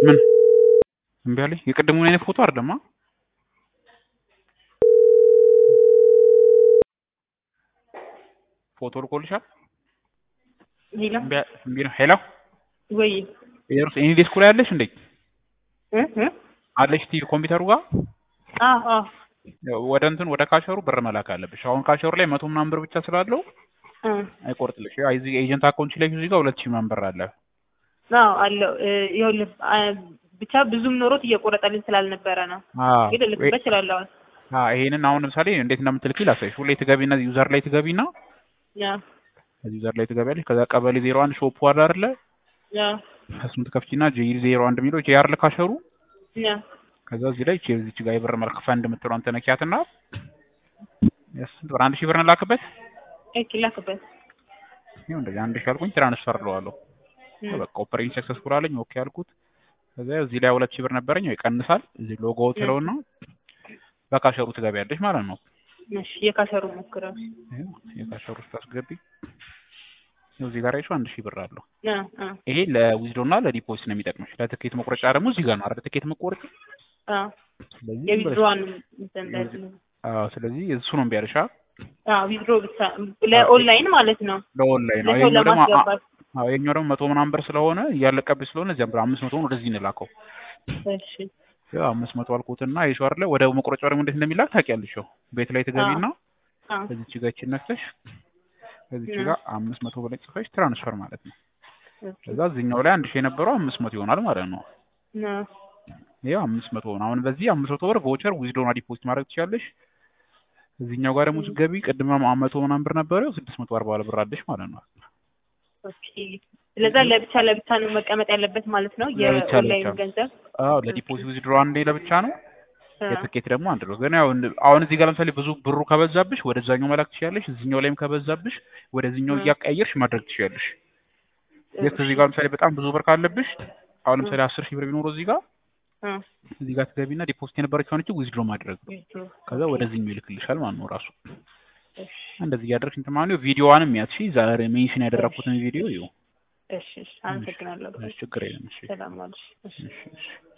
ምን እምቢ አለኝ። የቅድሙን አይነት ፎቶ አይደለማ። ፎቶ ልኮልሻል። ሄሎ እምቢ እምቢ ነው። ሄሎ ወይ ኢየሩስ እኔ ዴስኩ ላይ አለሽ እንዴ? እ እ አለሽ ቲቪ ኮምፒውተሩ ጋር አዎ አዎ ወደ እንትን ወደ ካሸሩ ብር መላክ አለብሽ። አሁን ካሸሩ ላይ መቶ ምናምን ብር ብቻ ስላለው እ አይቆርጥልሽ። ያው እዚህ ኤጀንት አካውንት ላይ እዚህ ጋር ሁለት ሺህ ምናምን ብር አለ። አዎ አለው እ ይኸውልህ አ ብቻ ብዙም ኖሮት እየቆረጠልኝ ስላልነበረ ነው። አዎ ግን ልክበት እችላለሁ። አሁን አዎ ይሄንን አሁን ለምሳሌ እንዴት እንደምትልኪ ላሳይሽ። ሁሌ ትገቢና ዩዘር ላይ ትገቢና ያ እዚህ ዩዘር ላይ ትገቢያለሽ። ከዛ ቀበሌ ዜሮ አንድ ሾፑ አለ አይደለ? ያ እሱን ትከፍቺና ጄ ዜሮ አንድ የሚለው ጄ አር ካሸሩ ያ ከዛ እዚህ ላይ ቼ እዚች ጋር የብር መልክ ፈንድ የምትለውን ተነኪያትና ስንት ብር አንድ ሺህ ብር እንላክበት። እኪ ላክበት። ይኸው እንደዚህ አንድ ሺህ አልኩኝ ትራንስፈር እለዋለሁ። እ በቃ ኦፐሬሽን ሰክሰስፉል አለኝ። ኦኬ አልኩት። ከዛ እዚህ ላይ ሁለት ሺህ ብር ነበረኝ ወይ ይቀንሳል። እዚህ ሎጎ ትለውና በካሸሩ ትገቢያለሽ ማለት ነው። እሺ የካሸሩ ሞክረው። ይኸው የካሸሩ ውስጥ አስገቢ። ይኸው እዚህ ጋር አይቼው አንድ ሺህ ብር አለው። ያ አ ይሄ ለዊዝዶ እና ለዲፖዚት ነው የሚጠቅምሽ። ለትኬት መቁረጫ ደግሞ እዚህ ጋር ነው አይደል? ትኬት መቆረጥ አ ስለዚህ የዊዝድሮዋን እንትን እንዳለ አዎ፣ ስለዚህ እሱ ነው እምቢ አለሽ። አ ዊዝድሮ ብቻ ለኦንላይን ማለት ነው። ለኦንላይን ነው። ለሰው ይሄኛው ደግሞ ለማስገባት አዎ፣ ይሄኛው ደግሞ መቶ ምናምን ብር ስለሆነ እያለቀብሽ ስለሆነ እዚያም ብር አምስት መቶውን ወደዚህ እንላከው። እሺ ያው አምስት መቶ አልኩትና ይሸው አይደለ? ወደ መቁረጫው ደግሞ እንዴት እንደሚላክ ታውቂያለሽ። ያው ቤት ላይ ትገቢና አ ከዚች ጋር ይቺን ነክተሽ ከዚች ያ። ጋር አምስት መቶ ብለሽ ጽፈሽ ትራንስፈር ማለት ነው። ኦኬ ከዛ እዚህኛው ላይ አንድ ሺህ የነበረው አምስት መቶ ይሆናል ማለት ነው። ና ይኸው አምስት መቶ ነው። አሁን በዚህ አምስት መቶ ብር ቮቸር ዊዝዶና ዲፖዚት ማድረግ ትችላለሽ። እዚህኛው ጋር ደግሞ ስትገቢ ቅድም መቶ ምናምን ብር ነበረ ስድስት መቶ አርባ ብር አለሽ ማለት ነው። ኦኬ ስለዛ ለብቻ ለብቻ ነው መቀመጥ ያለበት ማለት ነው። ለብቻ የኦንላይን ለብቻ። ገንዘብ አዎ ለዲፖዚት ዊዝድሮ አንዴ ለብቻ ነው። አ የትኬት ደግሞ አንድ ነው። ግን ያው እንደ- አሁን እዚህ ጋር ለምሳሌ ብዙ ብሩ ከበዛብሽ ወደዛኛው መላክ ትችያለሽ። እዚህኛው ላይም ከበዛብሽ ወደዚህኛው እ። እያቀያየርሽ ማድረግ ትችያለሽ። የት እዚህ ጋር ለምሳሌ በጣም ብዙ ብር ካለብሽ አሁን ለምሳሌ አስር ሺህ ብር ቢኖረው እዚህ ጋር አ እዚህ ጋር ትገቢና ዲፖዚት የነበረችው ሆነች ዊዝድሮ ማድረግ ነው። ዊዝድሮ ከዛ ወደዚህኛው ይልክልሻል ማለት ነው ራሱ። እሺ እንደዚህ እያደረግሽ እንትን ማለት ነው። ቪዲዮዋንም ያትሺ ዛሬ ሜንሽን ያደረኩትን ቪዲዮ ይኸው። እሺ እሺ አመሰግናለሁ። እሺ፣ ችግር የለም። እሺ ሰላም ዋልሽ። እሺ እሺ እሺ